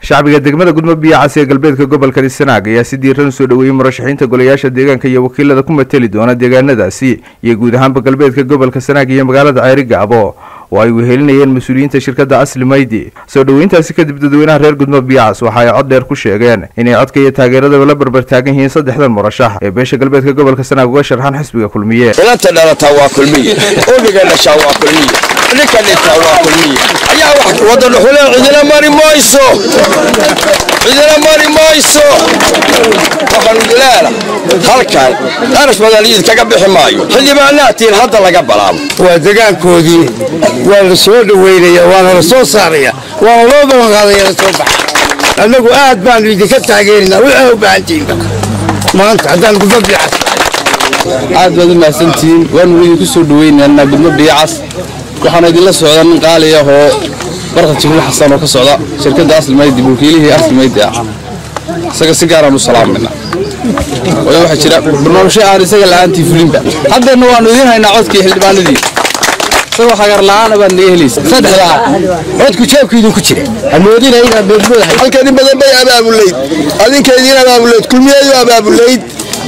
shacbiga degmada gudmo biyacas ee galbeedka gobolka sanaag ayaa si diiran usoo dhoweeyey murashaxiinta golayaasha deegaanka iyo wakiilada ku mateli doona deegaanadaasi iyo guud ahaanba galbeedka gobolka sanaag iyo magaalada ceyri gaabo oo ay wehelinayeen mas-uuliyiinta shirkadda asli maydi soo dhoweyntaasi kadib dadweynaha reer gudmo biyacas waxa ay cod dheer ku sheegeen inay codka iyo taageeradaba la barbar taagan yihiin saddexdan murashax ee beesha galbeedka gobolka sanaag uga sharxan xisbiga kulmiye inanta dhalataa waa kulmiye obiga dhashaa waa kulmiye ninka dhintaa waa kulmiye ayaa wax wada dhuxule cidina mari mayso cidina mari mayso waxaan udilaala halkan qarash badan iidkaga bixi maayo xildhibaanaatiin hadda laga balaabo waa degaankoodii waa la soo dhoweynaya waana la soo saaraya waana loo ballanqaadaya la soo baxa annagu aad baanu idinka taageerinaa waxaa u baahantihiinba maanta haddaan gudmo biicas aad baad u mahadsantihiin waanu idinku soo dhoweynaynaa gudmo biicas waxaana idinla socda nin qaali ah oo barqad jibriil xasan oo ka socda shirkadda aslimaydi wakiilihii aslimaydi ah isaga si gaaraan u salaamayna waayo waxaa jira barnaamijyo aan isaga la'aantii fulinba haddeenna waanu idiin haynaa codkii xildhibaanadii isagoo hagar la'aana baad naga helaysa saddexdaa codku jeebku idinku jira hamoodina inaad beermoodahay halkan in badan bay abaabulayd adinkeediin abaabulayd kulmiyeedu abaabulayd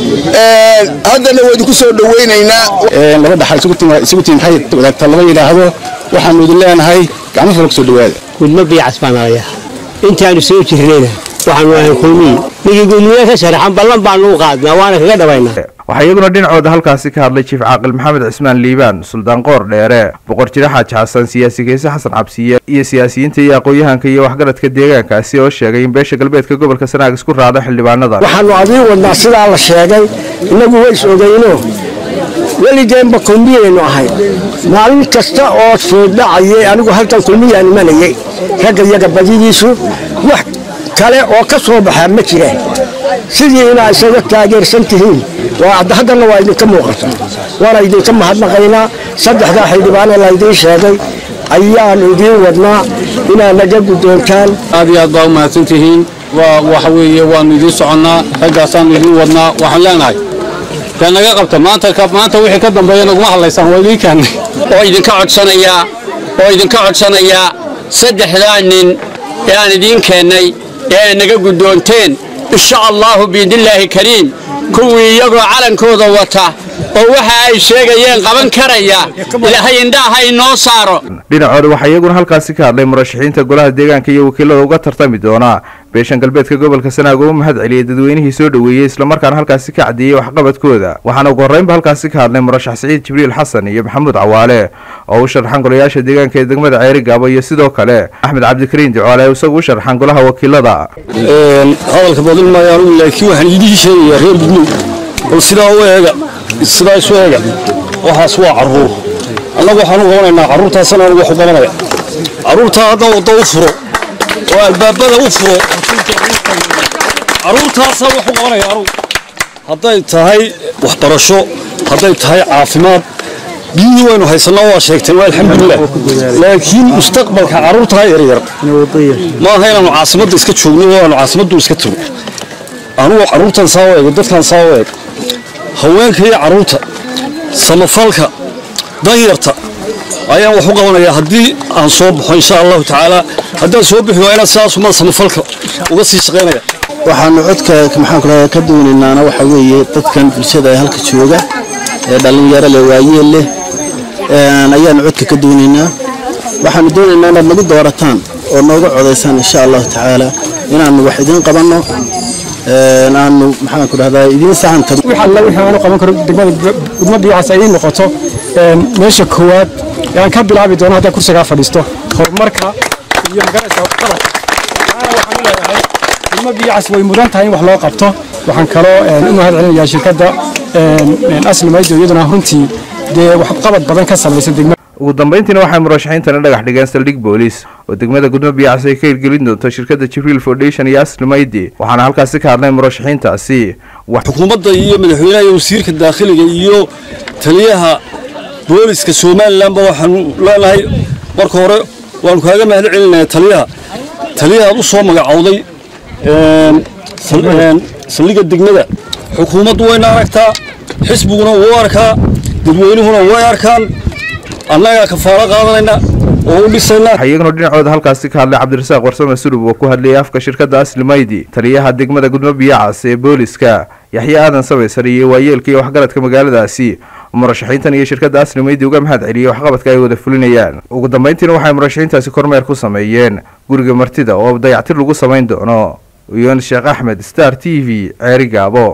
haddana waa idinku soo dhoweynaynaa laba dhaxal isugu tiim isugu tiim maxay wadaagtaa lama yidhaahdo waxaanu idin leenahay gacmo fala kusoo dhawaada gudmo biicas baan araya intaanu soo jirnayna waxaanu ahay kulmiyi ninkii gudmiye ka sharaxan ballan baanu u qaadnaa waana kaga dhawaynaa waxaa iyaguna dhinacooda halkaasi ka hadlay jiif caaqil maxamed cismaan liibaan suldaan qoor dheere boqor jire xaaji xasan siyaasi kayse xasan cabsiye iyo siyaasiyiinta iyo aqoon-yahanka iyo waxgaradka deegaankaasi oo sheegay in beesha galbeedka gobolka sanaag isku raacda xildhibaanadan waxaanu adiin wadnaa sidaa la sheegay innagu ways ogeyno weligeenba kulmiyaynu ahay maalin kasta oo sooddhacayay anigu halkan kulmiyaan imanayay ragga iyaga badidiisu wax kale oo ka soo baxaa ma jiraan sidii inaa isaga taageersan tihiin haddana waa idinka muuqata waana idinka mahadnaqaynaa saddexdaa xildhibaanee laydiin sheegay ayaanu idiin wadnaa inaad naga guddoontaan aad iyo aad baa u mahadsantihiin waa waxa weeye waanu idiin soconnaa raggaasaanu idiin wadnaa waxaan leenahay yaa naga qabta maanta maanta wixii ka dambeeya naguma hadlaysaan waa idiin kaannay oo idinka codsanayaa oo idinka codsanayaa saddexdaa nin ee aan idiin keennay ee ay naga guddoonteen insha allaahu biidnillaahi kariim kuwii iyagoo calankooda wata oo waxa ay sheegayeen qaban karaya ilaahay indhaaha inoo saaro dhinacooda waxaa iyaguna halkaasi ka hadlay murashaxiinta golaha deegaanka iyo wakiilada uga tartami doona beeshan galbeedka gobolka sanaag oo u mahad celiyey dadweynihii soo dhoweeyey islamarkaana halkaasi ka caddeeyey waxqabadkooda waxaana ugu horreynba halkaasi ka hadlay murashax siciid jibriil xasan iyo maxamuud cawaale oo u sharxan golayaasha deegaanka ee degmada ceyri gaabo iyo sidoo kale axmed cabdikariin ducaale ee isagu u sharxan golaha wakiilada hadalka badin maayo anugu laakiin waxaan idiin sheegayaa reer gudmud bal sidaa u eega sidaa isu eega waxaas waa carruur annagu waxaan u qabanaynaa carruurtaasana anugu wax u qabanaya carruurtaa hadda wadda u furo oo albaabada u furo carruurtaasaa wax u qabanaya anugu hadday tahay waxbarasho hadday tahay caafimaad biyihii waynu haysannaa waa sheegteen waa alxamdulilah laakiin mustaqbalka carruurtaa yaryar ma aha inaanu caasimadda iska joogno oo aanu caasimaddu iska tago anugu carruurtan saa u eego dadkan saa u eeg haweenka iyo carruurta samafalka danyarta ayaan wax u qabanayaa haddii aan soo baxo insha allahu tacaala haddaan soo bixi waa inaan sidaasuma samafalka uga sii shaqaynaya waxaanu codka maxaan ku dhahaa ka doonaynaana waxa weeye dadkan bulshada ee halka jooga ee dhallinyaro leh waayeel leh ayaanu codka ka doonaynaa waxaanu doonaynaa inaad nagu doorataan oo nooga codaysaan insha allahu tacaala inaanu wax idiin qabanno aanu maxaan ku dhahdaa idiin saxanta wix alla wixii aanu qaban karo degmada gudmo biyacaas ay noqoto meesha koowaad ee aan ka bilaabi doono haddaan kursigaa fadhiisto horumarka iyo magaraysa qabad waxaana waxaan u leeyahay gudmo biyacaas way mudan tahay in wax loo qabto waxaan kaloo u mahad celinayaa shirkadda asli maydo iyaduna runtii dee waxqabad badan ka samaysa degmada ugu dambeyntiina waxay murashaxiintana dhagax dhigeen saldhig booliis oo degmada gudmo biyacas ay ka hirgelin doonto shirkadda jibriil foundation iyo asli maydi waxaana halkaasi ka hadlay murashaxiintaasi xukuumadda iyo madaxweynaha iyo wasiirka daakhiliga iyo taliyaha booliska somalilanba waxaanu leenahay marka hore waanu kaaga mahad celinayaa taliyaha taliyahaad u soo magacowday saldhigga degmada xukuumaddu wayna aragtaa xisbiguna wuu arkaa dadweynuhuna way arkaan annagaa kafaalo qaadanayna oo u dhisaynaa waxaa iyaguna dhinacooda halkaasi ka hadlay cabdirasaaq warsame sulub oo ku hadlayay afka shirkadda aslimaydi taliyaha degmada gudmo biyacas ee booliska yaxye aadan sabaysar iyo waayeelka iyo waxgaradka magaaladaasi murashaxiintan iyo shirkadda aslimaydi uga mahad celiyey waxqabadka ay wada fulinayaan ugu dambeyntiina waxay murashaxiintaasi kormeer ku sameeyeen guriga martida oo dayactir lagu samayn doono uyon sheekh axmed star t v ceeri gaabo